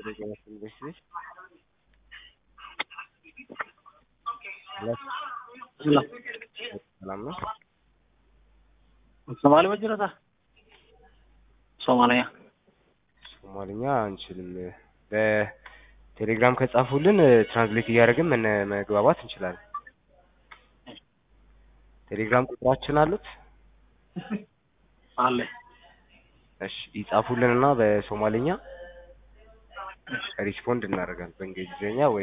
ጤና ኢንቨስትመንት ሰላም ነው። ሶማሌ በጅረታ ሶማሊያ ሶማልኛ አንችልም። በቴሌግራም ከጻፉልን ትራንስሌት እያደረግን መነ- መግባባት እንችላለን። ቴሌግራም ቁጥራችን አሉት? አለ እሺ ይጻፉልንና በሶማልኛ ሪስፖንድ እናደርጋለን በእንግሊዝኛ ወይ